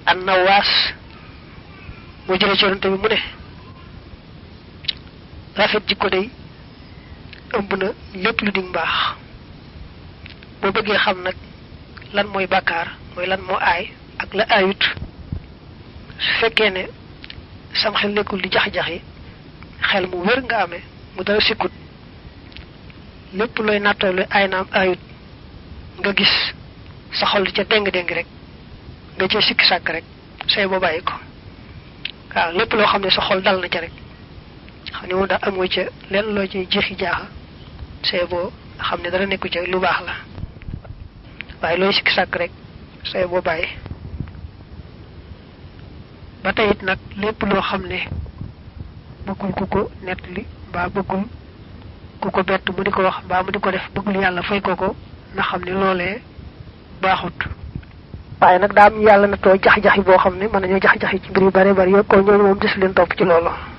an nawaas moo jëlee ci yonante bi mu ne rafet jikko day ëmb na lépp lu dig mbaax boo bëggee xam nag lan mooy bàkkaar mooy lan moo aay ak la aayut su fekkee ne sam xel nekkul di jax-jaxi xel mu wér nga amee mu dara sikkut lépp looy nattoo lu aay naam aayut nga gis sa xol di ca déng-déng rek nga ca sikki sàkk rek say boo bàyyi ko waaw lépp loo xam ne sa xol dal na ca rek xam ne moom daal amoo ca lenn loo ci jeexi jaaxa say boo xam ne dara nekku ca lu baax la waaye looy sikki sàkk rek say boo bàyyi ba tey it nag lépp loo xam ne bëggul ku ko nettali mbaa bëggul ku ko bett mu di ko wax mbaa mu di ko def bëggul yàlla fay ko ko na xam ne loolee baaxut waaye nag daa am yàlla na too jax-jaxi boo xam ne mën nañoo jax-jaxi ci mbir yu bare bari yo ko ñooñu moom des leen topp ci loolu